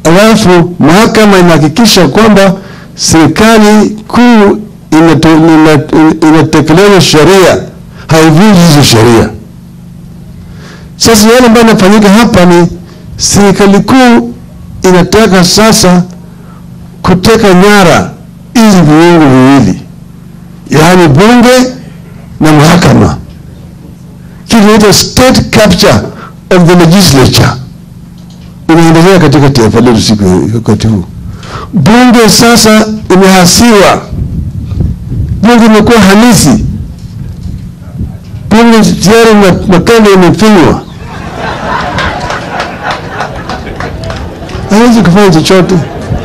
alafu mahakama inahakikisha kwamba serikali kuu inato- ina- inatekeleza sheria, haivunji hizo sheria. Sasa yale ambayo inafanyika hapa ni serikali kuu inataka sasa kuteka nyara hizi viungo viwili, yaani bunge na mahakama, kitu inaitwa state capture of the legislature inaendelea katika taifa letu siku wakati huu. Bunge sasa imehasiwa, bunge imekuwa halisi, bunge tayari ma- makanda imefinywa, hawezi kufanya chochote.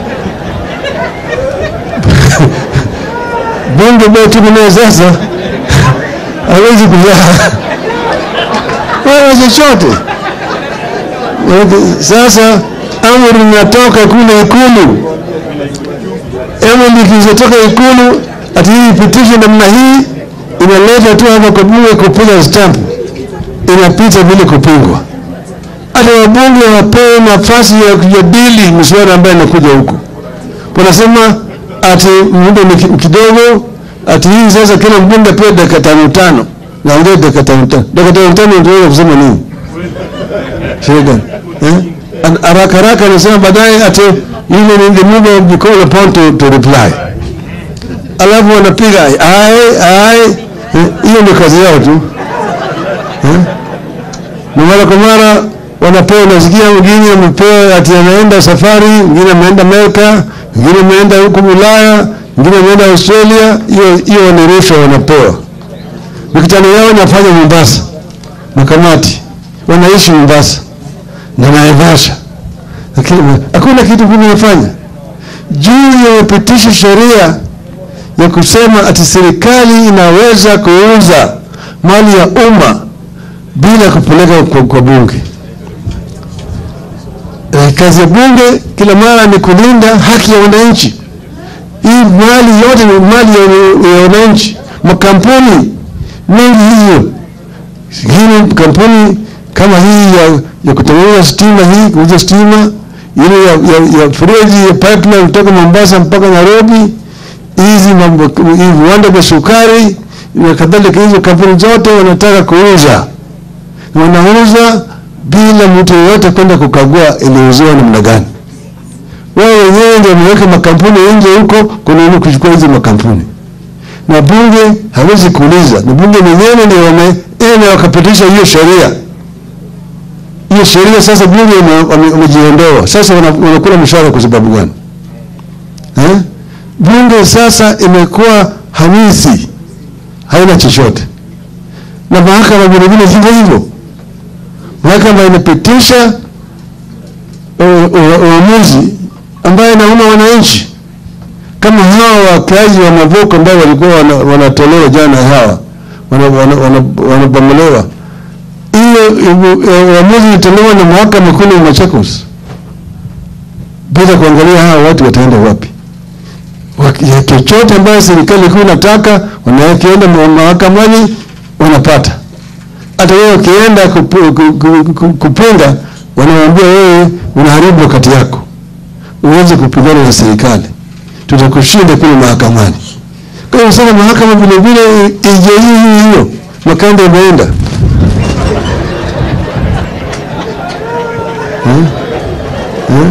bunge ambayo tuko nayo sasa hawezi kuzaa wala chochote. Sasa amri inatoka kule Ikulu, amri ikizotoka Ikulu ati hii ipitishe namna hii, inaleta tu hapa kwa bunge kupiga stamp, inapita bila kupingwa. Hata wabunge wapewe nafasi ya kujadili miswada ambayo inakuja huku. Wanasema ati muda ni ki- kidogo, ati hii sasa kila mbunge apewe dakika tano tano, naongea dakika tano tano. Dakika tano tano ndio kusema nini? Shida. Eh? An- Haraka haraka anasema baadaye ati ile ni the move of the call upon to, to reply. Alafu wanapiga ai ai eh, hiyo ndio kazi yao tu. Eh? Na mara kwa mara wanapewa, unasikia mwingine amepewa ati anaenda safari, mwingine ameenda Amerika, mwingine ameenda huko Ulaya, mwingine ameenda Australia, hiyo hiyo ni rushwa wanapewa. Mikutano yao inafanya Mombasa, makamati wanaishi Mombasa na Naivasha, lakini hakuna kitu kinafanya juu ya kupitisha sheria ya kusema ati serikali inaweza kuuza mali ya umma bila kupeleka kwa, kwa bunge. Eh, kazi ya bunge kila mara ni kulinda haki ya wananchi. Hii mali yote ni mali ya, ya wananchi. Makampuni mengi hiyo hii kampuni kama hii ya, ya kutengeneza stima hii kuuza stima ile ya, ya, ya freji ya pipeline kutoka Mombasa mpaka Nairobi, hizi mambo hii viwanda vya sukari na kadhalika, hizo kampuni zote wanataka kuuza, wanauza bila mtu yeyote kwenda kukagua iliuziwa namna gani. Wao wenyewe ndio wameweka makampuni nje huko kununua kuchukua hizo makampuni na bunge hawezi kuuliza, na bunge wenyewe ndio wameenda wakapitisha hiyo sheria. Hiyo sheria sasa bunge wame- wame- wamejiondoa, sasa wana- wanakula mshahara kwa sababu gani eh? Bunge sasa imekuwa hamisi, haina chochote, na mahakama vile vile hivyo hivyo. Mahakama inapitisha u- u- uamuzi ambayo inauma wananchi kama hawa wakazi wa Mavuko ambao walikuwa wana- wanatolewa jana hawa wanabomolewa wana, wana, wanabomolewa. hiyo ibu- eh, uamuzi ilitolewa na mahakama kule Machakos bila kuangalia hawa watu wataenda wapi. Waki- ya chochote ambayo serikali kuu inataka wanakienda ma- mahakamani wanapata. Hata wewe ukienda kupu- ku- ku- ku- kupinga, wanawambia wewe unaharibu wakati yako, uweze kupigana na serikali tutakushinda kule mahakamani. Kwa hiyo sasa mahakama vile vile ije hii hiyo makanda imeenda Hmm? Hmm?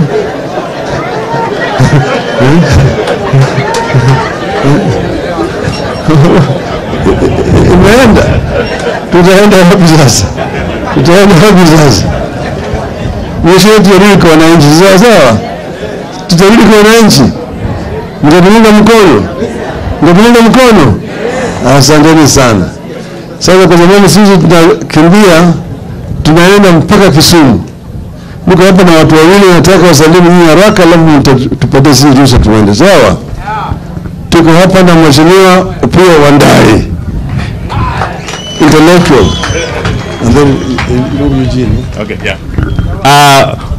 imeenda, tutaenda wapi sasa? Tutaenda wapi sasa? Mwisho wetu yarudi kwa wananchi, sawa sawa, tutarudi kwa wananchi mtatuunga mkono, mtatuunga mkono. Asanteni sana. Sasa kwa sababu sisi tunakimbia, tunaenda mpaka Kisumu. Niko hapa na watu wawili, nataka wasalimu nyinyi haraka, alafu mta- tupatie sisi ruhusa tuende. Sawa, tuko hapa na mheshimiwa Opiyo Wandayi intellectual and then uh, uh, Eugene. Okay, yeah. Uh,